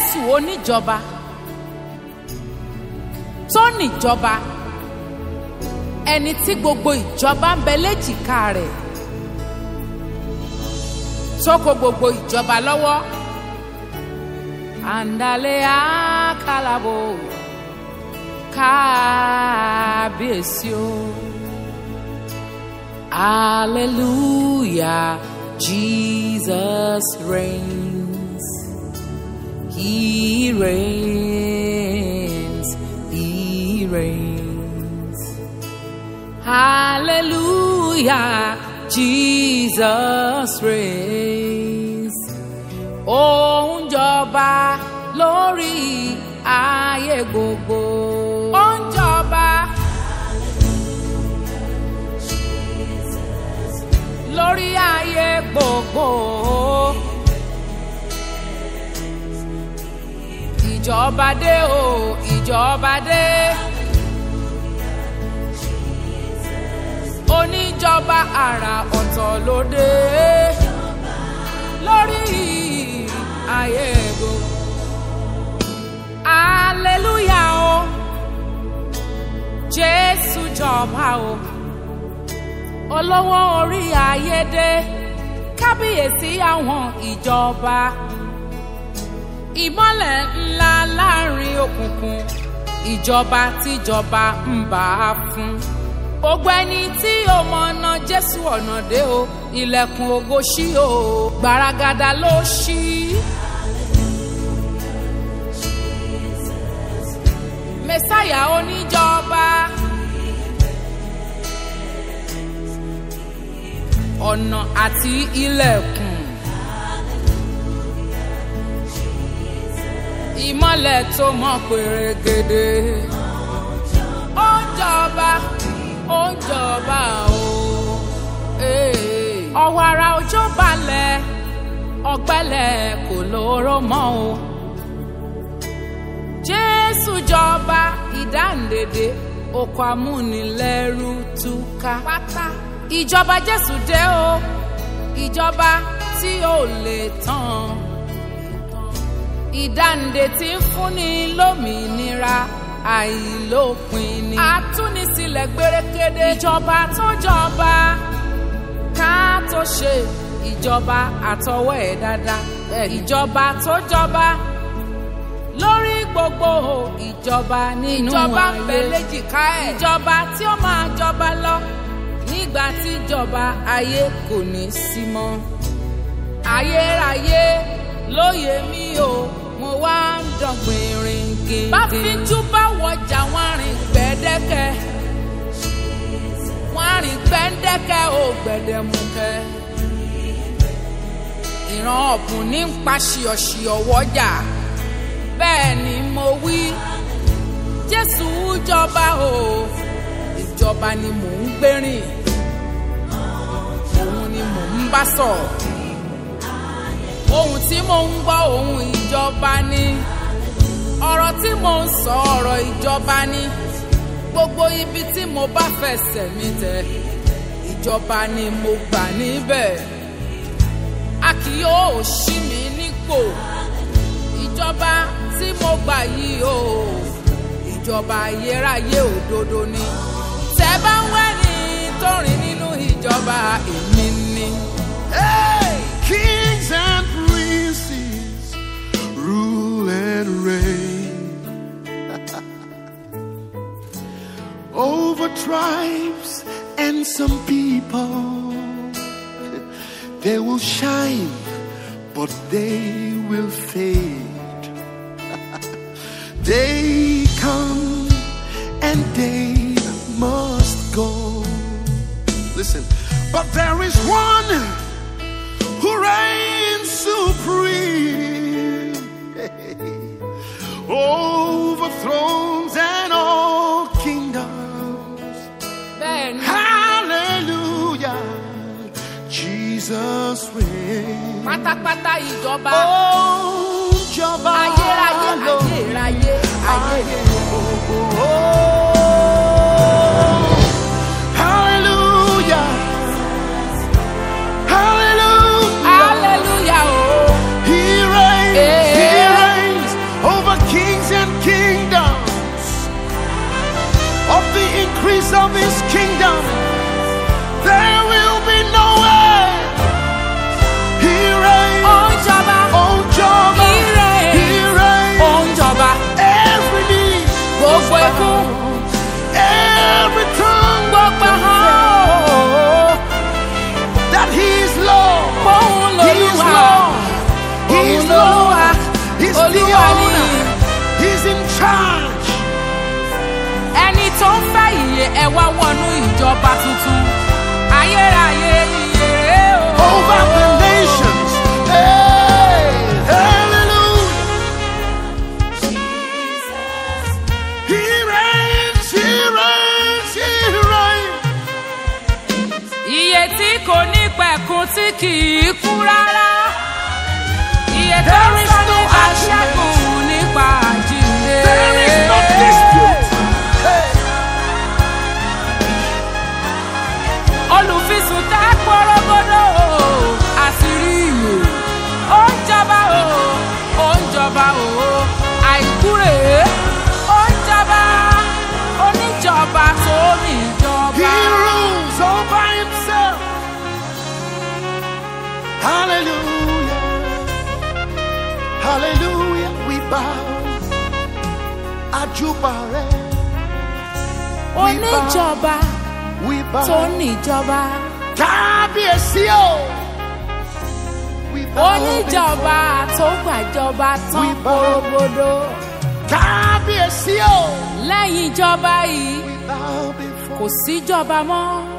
jésù oníjọba tó níjọba ẹni tí gbogbo ìjọba ń bẹ léjìká rẹ̀ tó kó gbogbo ìjọba lọ́wọ́ àǹdálẹ́ àkàlàbò kábíyèsí o hallelujah jesus reigns he reigns he reigns hallelujah jesus reigns ó ń jọba lórí ayé gbogbo ó ń jọba lórí ayé gbogbo ìjọba dé o ìjọba dé oníjọba àrà ọ̀tọ̀ ló dé lórí ayé gbogbo hallelujah o jésù jọba o olówó orí ayédè kábíyèsí àwọn ìjọba ìmọ́lẹ̀ ńlá láàrin òkùnkùn ìjọba tíjọba ń bá a fún gbogbo ẹni tí ó mọ̀nà jésù ọ̀nà dé o ilẹ̀kùn ògo ṣí o gbaragada ló ṣí. mẹ́sáyà oníjọba ọ̀nà àti ilẹ̀kùn ìmọ́lẹ̀ tó mọ́ pèrègèdè ó ń jọba ó ń jọba o ọwọ́ ara òjò balẹ̀ ọ̀gbẹ́lẹ̀ kò lóró mọ́ o jésù jọba ìdáǹdèdè oko amúnilẹ́rú túká pátá ìjọba jésù dé o ìjọba tí ò lè tán ìdáǹdè tí ń fúnni lómìnira àìlópin ni. àtúnisílẹ̀ gbérékéde ìjọba tó jọba ká tó ṣe ìjọba àtọwọ́ ẹ̀ dáadáa ìjọba tó jọba lórí gbogbo ìjọba nínú ayé ìjọba ń bẹ léjìká ẹ̀ ìjọba tí ó máa jọba lọ nígbà tí ìjọba ayé kò ní sí mọ́ ayérayé lóye mi o mo wá ń dọ̀gbìn rìn gèdè. bá fíjú bá wọjà wọn rìn gbẹ́dẹ́kẹ́ wọn rìn gbẹ́dẹ́kẹ́ ò gbẹ̀dẹ̀mukẹ́ ìran ọ̀bùn ní ń pa ṣìọ̀ṣìọ̀ wọ́jà bẹ́ẹ̀ ni mo wí jésù jọba o ìjọba ni mò ń gbérìn òun ni mò ń bá sọ̀rọ̀ ohun tí mò ń gbọ́ ohun ìjọba ni ọ̀rọ̀ tí mò ń sọ ọ̀rọ̀ ìjọba ni gbogbo ibi tí mo bá fẹsẹ̀ mi tẹ̀ ìjọba ni mo gbà níbẹ̀ a kì yóò ṣí mi nípò ìjọba tí mo gbà yìí o ìjọba ayérayé òdodo ni tẹ́ bá ń wẹ́ni tó rìn nínú ìjọba èmi ni. Hey, kings and princes rule and reign over tribes and some people. They will shine, but they will fade. they come and they must go. Listen, but there is one who reigns supreme over thrones and all kingdoms. bẹ́ẹ̀ ni Hallelujah, Jesus reigns. pátápátá ìjọba Oh, Jehovah, ayérayé Lord. ayérayé ayé Hallelujah. Hallelujah. hallelujah o He reigns. He Eh. reigns. charge. ẹni tó ń fẹ́ ìyè ẹ wá wọnú ìjọba tuntun ayérayé ìyè o. over the nations. Hey, hallelujah. He reigns, he reigns, he reigns. Iye tí kò ní pẹ̀kun tí kì í kú rárá. Iye tó ń There is sọ no nípa argument. ṣẹ́gun nípa àjíǹde. There is no dispute. Hey, Olùfisùn tá pọ́rọ́gọ́dọ̀ o, àṣírí ìwò. Ó ń jọba o, ó ń jọba o, àìkú rèé. Ó ń jọba, oníjọba tó he níjọba. rules all by himself. Hallelujah. Hallelujah. We bow. Ajubare. Oníjọba We tó bow. níjọba. Kábíyèsí o. We bow oníjọba tó gbàjọba tán We bow. korogodo Kábíyèsí o. lẹ́yìn ìjọba yìí We bow kò before. síjọba mọ́